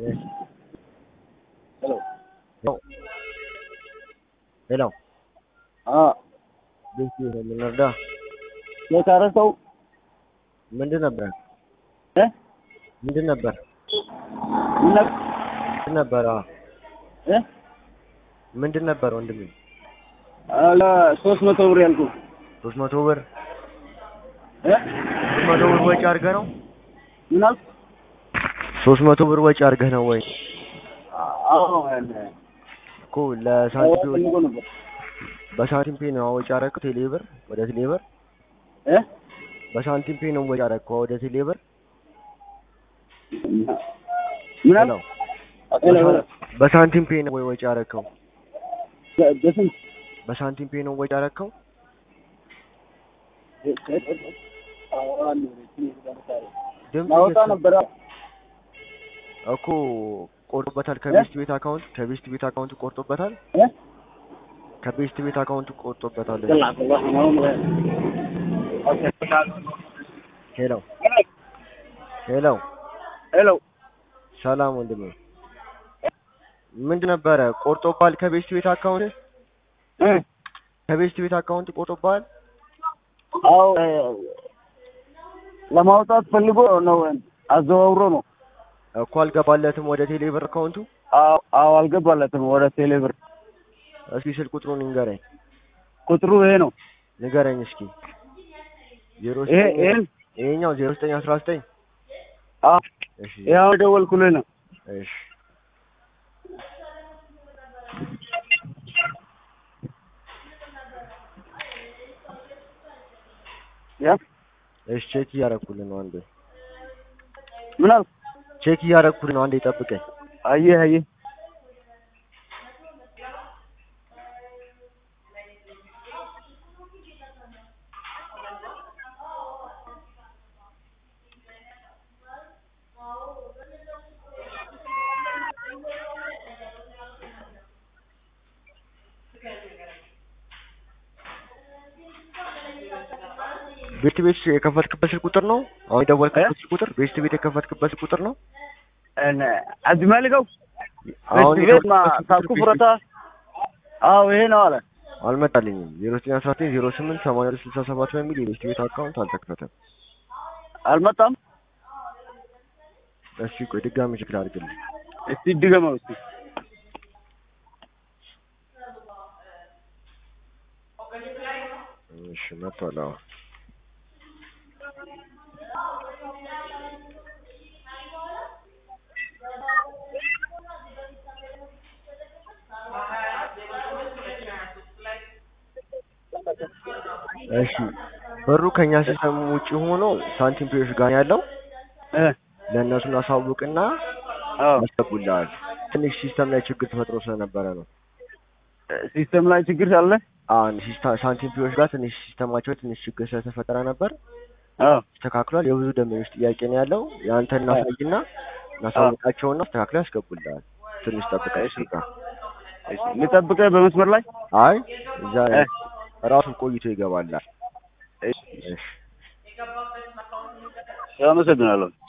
Yes. Hello. No. ሄሎ አዎ ቤት የምንረዳ የታረ ሰው ምንድን ነበር እ ምንድን ነበር ምን ነበር ምንድን ነበር አዎ እ ምንድን ነበር ወንድሜ አለ ሶስት መቶ ብር ያልኩህ ሶስት መቶ ብር እ ሶስት መቶ ብር ወጪ አድርገህ ነው ምን አልክ? ሶስት መቶ ብር ወጪ አድርገህ ነው ወይ አዎ ያለ እኮ ለሳንቲም ፈልጎ ነበር በሳንቲም ፔ ነው ወጪ አደረግከው ቴሌ ብር ወደ ቴሌ ብር እ በሳንቲም ፔ ነው ወጪ አደረግከው ወደ ቴሌ ብር ምን አልክ? ሄሎ ሄሎ በሳንቲም ፔ ነው ወይ ወጪ አደረግከው በ- በስንት በሳንቲም ፔ ነው ወጪ አደረግከው ድምፅ ማውጣ እየተሰማ- ነበረ እኮ ቆርጦበታል ከቤስት ቤት አካውንት ከቤስት ቤት አካውንት ቆርጦበታል እ ከቤስት ቤት አካውንት ቆርጦበታል ሄሎ ሄሎ ሄሎ ሰላም ወንድሜ ምንድን ነበረ ቆርጦባል ከቤስት ቤት አካውንት እ ከቤስት ቤት አካውንት ቆርጦባል አዎ ለማውጣት ፈልጎ ነው አዘዋውሮ ነው እኮ አልገባለትም ወደ ቴሌ ብር አካውንቱ አዎ አዎ አልገባለትም ወደ ቴሌ ብር እስኪ ስልክ ቁጥሩን ንገረኝ ቁጥሩ ይሄ ነው ንገረኝ እስኪ ዜሮ ይሄ ዘጠኝ ይሄን ይሄኛው ዜሮ ዘጠኝ አስራ ዘጠኝ አዎ እሺ ያው ደወልኩልህ ነው እሺ ያ እሺ ቼክ እያደረኩልህ ነው አንዴ ምን አልክ ቼክ እያደረኩልህ ነው አንዴ ጠብቀኝ አየህ አየህ ቤት ቤት የከፈትክበት ስልክ ቁጥር ነው አሁን የደወልክበት ስልክ ቁጥር ቤት ቤት የከፈትክበት ስልክ ቁጥር ነው እነ አዝማልገው አሁን ቤት ማ የደወልክበት ስልክ ሳኩ ቁጥር ፍረታ አዎ ይሄ ነው አለ አልመጣልኝም ዜሮ ዘጠኝ አስራ ዘጠኝ ዜሮ ስምንት ሰማንያ ሁለት ስልሳ ሰባት በሚል የቤት ቤት አካውንት አልተከፈተም አልመጣም እሺ ቆይ ድጋሚ ቼክ ላድርግልህ እስቲ ድገመው እስቲ እሺ መጥቷል አዎ እሺ ብሩ ከኛ ሲስተም ውጪ ሆኖ ሳንቲም ፔዮች ጋር ያለው እ ለእነሱን አሳውቅና አዎ ያስገቡልሃል ትንሽ ሲስተም ላይ ችግር ተፈጥሮ ስለነበረ ነው ሲስተም ላይ ችግር አለ አሁን ሲስታ- ሳንቲም ፔዮች ጋር ትንሽ ሲስተማቸው ትንሽ ችግር ስለተፈጠረ ነበር አዎ ተስተካክሏል የብዙ ደንበኞች ጥያቄ ነው ያለው የአንተ እናሳይና እናሳውቃቸውና አስተካክለው ያስገቡልሃል ትንሽ ጠብቀህ እሺ። ስጋ እሺ ልጠብቅህ በመስመር ላይ አይ እዛ እ ራሱ ቆይቶ ይገባላል እሺ እሺ አመሰግናለሁ